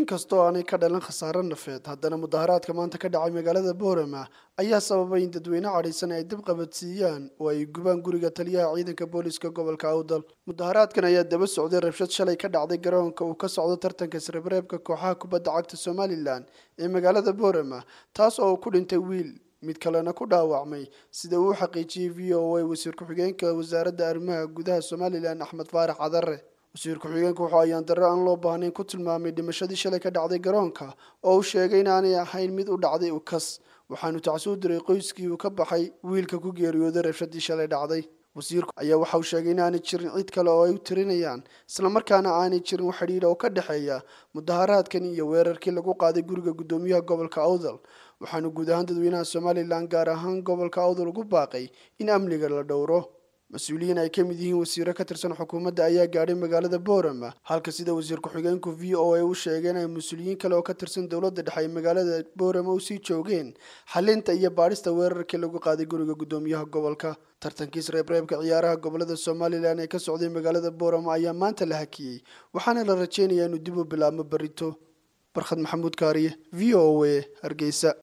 inkastoo aanay ka dhalan khasaare nafeed haddana mudaharaadka maanta ka dhacay magaalada boorama ayaa sababay in dadweyne cadhaysan ay dib qabadsiiyaan oo ay gubaan guriga taliyaha ciidanka booliska gobolka awdal mudaharaadkan ayaa daba socday rabshad shalay ka dhacday garoonka uu ka socdo tartanka isreebreebka kooxaha kubadda cagta somalilan ee magaalada boorama taas oo ku dhintay wiil mid kalena ku dhaawacmay sida uu xaqiijiyey v o a wasiir ku-xigeenka wasaaradda arrimaha gudaha somalilan axmed faarax cadare wasiir ku-xigeenku wuxuu ayaan darro aan loo baahnayn ku tilmaamay dhimashadii shalay ka dhacday garoonka oo uu sheegay inaanay ahayn mid u dhacday ukas waxaanu tacsuu diray qoyskii uu ka baxay wiilka ku geeriyooday rabshadii shalay dhacday wasiirku ayaa waxa uu sheegay inaanay jirin cid kale oo ay u tirinayaan islamarkaana aanay jirin wax xidhiidha oo ka dhexeeya mudaharaadkan iyo weerarkii lagu qaaday guriga guddoomiyaha gobolka awdal waxaanu guud ahaan dadweynaha somalilan gaar ahaan gobolka awdal ugu baaqay in amniga la dhowro mas-uuliyiin ay ka mid yihiin wasiiro ka tirsan xukuumadda ayaa gaadhay magaalada boorama halka sida wasiir ku-xigeenku v o a u sheegeen ay mas-uuliyiin kale oo ka tirsan dowladda dhexe ay magaalada boorama usii joogeen xalinta iyo baadhista weerarkii lagu qaaday guriga guddoomiyaha gobolka tartankiis reebreebka ciyaaraha gobolada somalilan ee ka socday magaalada boorama ayaa maanta la hakiyey waxaana la rajeynayaa inuu dib u bilaabmo berito barkhad maxamuud kaariye v o a hargeysa